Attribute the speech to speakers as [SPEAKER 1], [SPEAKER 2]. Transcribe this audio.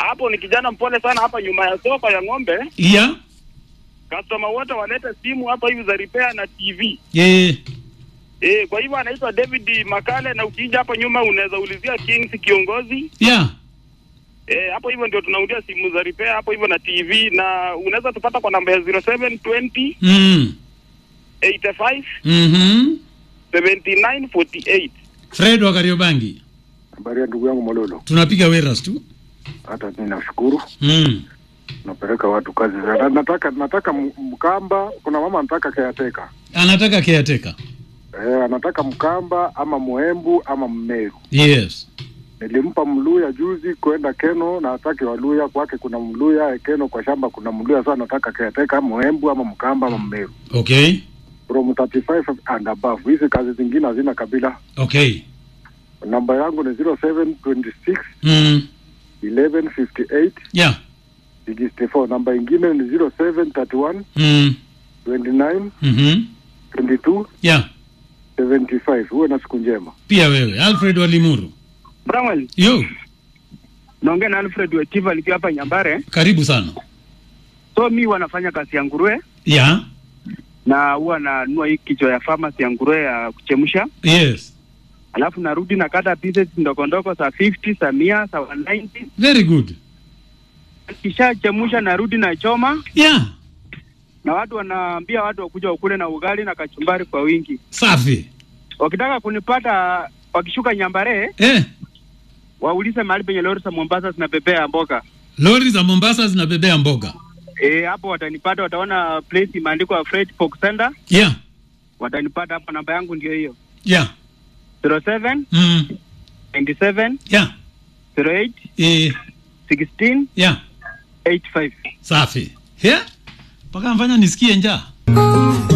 [SPEAKER 1] hapo ni kijana mpole sana hapa nyuma ya soko ya ng'ombe.
[SPEAKER 2] Yeah.
[SPEAKER 1] Customer wote walete simu hapa hivi za repair na TV.
[SPEAKER 2] Yeah.
[SPEAKER 1] Eh, kwa hivyo anaitwa David Makale na ukija hapo nyuma unaweza ulizia Kings kiongozi.
[SPEAKER 2] Yeah.
[SPEAKER 1] Eh, hapo hivyo ndio tunaudia simu za repair hapo hivyo na TV na unaweza tupata kwa namba ya 0720
[SPEAKER 2] Mm.
[SPEAKER 1] 85
[SPEAKER 2] Mhm.
[SPEAKER 1] 7948.
[SPEAKER 2] Fred wa Kariobangi.
[SPEAKER 3] Habari ya ndugu yangu Mololo,
[SPEAKER 2] Tunapiga weras tu.
[SPEAKER 3] hata mimi nashukuru,
[SPEAKER 2] Mm.
[SPEAKER 3] napeleka watu kazi za na- nataka nataka m- Mkamba. Kuna mama anataka caretaker
[SPEAKER 2] Anataka caretaker.
[SPEAKER 3] eh, anataka Mkamba ama Muembu ama Mmeru.
[SPEAKER 2] Yes.
[SPEAKER 3] Nilimpa Mluya juzi kwenda Keno na ataki Waluya kwake, kuna Mluya Keno kwa shamba kuna Mluya. Sasa nataka caretaker Muembu ama Mkamba ama Mmeru
[SPEAKER 2] Okay.
[SPEAKER 3] from 35 and above. Hizi kazi zingine hazina kabila.
[SPEAKER 2] Okay.
[SPEAKER 3] Namba yangu ni 0726
[SPEAKER 2] Mm.
[SPEAKER 3] 1158
[SPEAKER 2] Yeah.
[SPEAKER 3] 64. Namba ingine ni 0731
[SPEAKER 2] Mm.
[SPEAKER 3] 29
[SPEAKER 2] Mhm.
[SPEAKER 3] 22
[SPEAKER 2] Yeah.
[SPEAKER 3] 75. Huwe na siku njema.
[SPEAKER 2] Pia wewe Alfred wa Limuru.
[SPEAKER 1] Bramwell,
[SPEAKER 2] Yo,
[SPEAKER 1] naongea na Alfred Wetiva nikiwa hapa Nyambare.
[SPEAKER 2] karibu sana.
[SPEAKER 1] So mi wanafanya kazi ya nguruwe
[SPEAKER 2] Yeah.
[SPEAKER 1] na huwa nanunua hii kichwa ya pharmacy ya nguruwe ya kuchemsha,
[SPEAKER 2] Yes.
[SPEAKER 1] alafu narudi na kata pieces ndogo ndogo za 50 za mia za 190
[SPEAKER 2] Very good.
[SPEAKER 1] kisha chemusha, narudi na choma,
[SPEAKER 2] Yeah.
[SPEAKER 1] na watu wanaambia watu wakuja wakule na ugali na kachumbari kwa wingi.
[SPEAKER 2] Safi.
[SPEAKER 1] Wakitaka kunipata wakishuka Nyambare,
[SPEAKER 2] Eh,
[SPEAKER 1] waulize mahali penye lori za Mombasa zinabebea mboga.
[SPEAKER 2] lori za Mombasa zinabebea mboga.
[SPEAKER 1] Eh, hapo watanipata, wataona place imeandikwa Freight Pork Center,
[SPEAKER 2] Yeah.
[SPEAKER 1] watanipata hapo. Namba yangu ndio hiyo
[SPEAKER 2] Yeah.
[SPEAKER 1] 07
[SPEAKER 2] Mm.
[SPEAKER 1] 97
[SPEAKER 2] Yeah.
[SPEAKER 1] 08
[SPEAKER 2] Eh,
[SPEAKER 1] 16
[SPEAKER 2] yeah.
[SPEAKER 1] 85.
[SPEAKER 2] Safi. Yeah. Mpaka mfanya nisikie njaa.